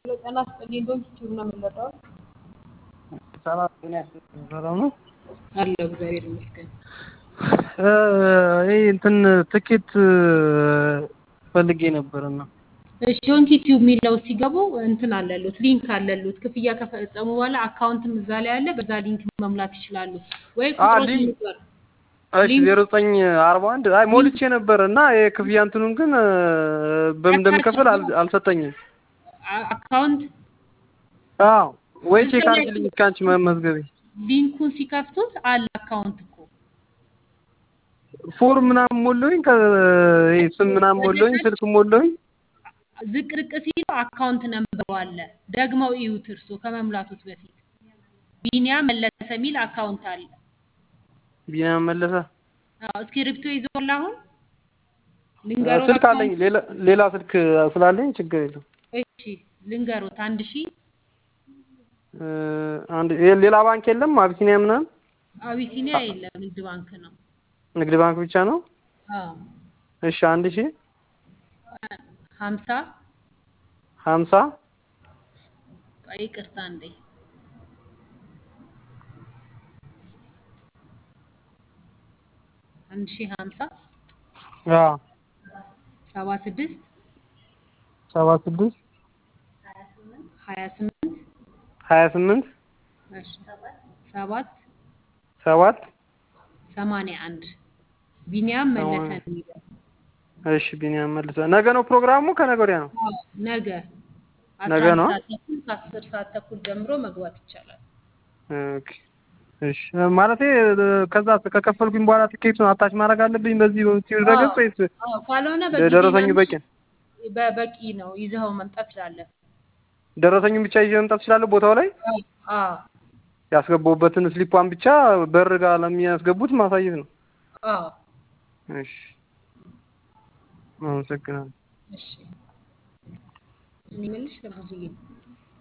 ጤና ይስጥልኝ ዶክተር ነው የምንረዳው? ሰላም ጤና ይስጥልኝ ሰላም ነው አለሁ እግዚአብሔር ይመስገን። ይህ እንትን ትኬት ፈልጌ ነበርና እሺ ዶንኪ ቲዩብ የሚለው ሲገቡ እንትን አለሉት ሊንክ አለሉት ክፍያ ከፈጸሙ በኋላ አካውንትም እዛ ላይ አለ። በዛ ሊንክ መሙላት ይችላሉ ወይ ቁጥሮች ሊንክ- ንገር እሺ ዜሮ ዘጠኝ አርባ አንድ አይ ሞልቼ ነበር እና የክፍያ እንትኑን ግን በምን እንደምከፍል አል- አልሰጠኝም። አካውንት አዎ ወይ ቼክ አድርግልኝ እስከ አንቺ መመዝገቤ ሊንኩን ሲከፍቱት አለ አካውንት እኮ ፎርም ምናምን ሞላሁኝ ከ ይሄ ስም ምናምን ሞላሁኝ ስልክ ሞላሁኝ ዝቅርቅ ሲሉ አካውንት ነምበሩ አለ። ደግመው እዩት እርሶ ከመሙላቶት በፊት ቢኒያም መለሰ የሚል አካውንት አለ። ቢኒያም መለሰ አዎ እስክሪብቶ ይዞላ አሁን ልንገሮት ስልክ አለኝ ሌላ ሌላ ስልክ ስላለኝ ችግር የለም እሺ ልንገሮት አንድ ሺ እ አንድ ይሄ ሌላ ባንክ የለም አቢሲኒያ ምናምን አቢሲኒያ የለም ንግድ ባንክ ነው። ንግድ ባንክ ብቻ ነው አዎ እሺ አንድ ሺህ ሀምሳ ሀምሳ ቆይ ይቅርታ እንዴ አንድ ሺ ሀምሳ አዎ ሰባ ስድስት ሰባ ስድስት ሀያ ስምንት ሀያ ስምንት እሺ ሰባት ሰባት ሰማንያ አንድ ቢኒያም መለሰ ሰማንያ- ነው የሚለው እሺ ቢኒያም መለሰ ነገ ነው ፕሮግራሙ ከነገ ወዲያ ነው አዎ፣ ነገ ነገ አስራ ነው? አንድ ሰዓት ተኩል ከአስር ሰዓት ተኩል ጀምሮ መግባት ይቻላል። ኦኬ እሺ ማለቴ ከዛ ከከፈልኩኝ በኋላ ትኬቱን አታች ማድረግ አለብኝ በዚህ በቲቪ ድረገጽ ወይስ አዎ፣ ካልሆነ በጊዜ ደረሰኙ በቂ ነው? በ- በቂ ነው። ይዘኸው መምጣት ትችላለህ። ደረሰኙን ብቻ ይዤ መምጣት እችላለሁ ቦታው ላይ አዎ፣ አዎ፣ ያስገባሁበትን ስሊፓን ብቻ በር ጋር ለሚያስገቡት ማሳየት ነው አዎ። እሺ አመሰግናለሁ እሺ እኔ የምልሽ ለብዙዬ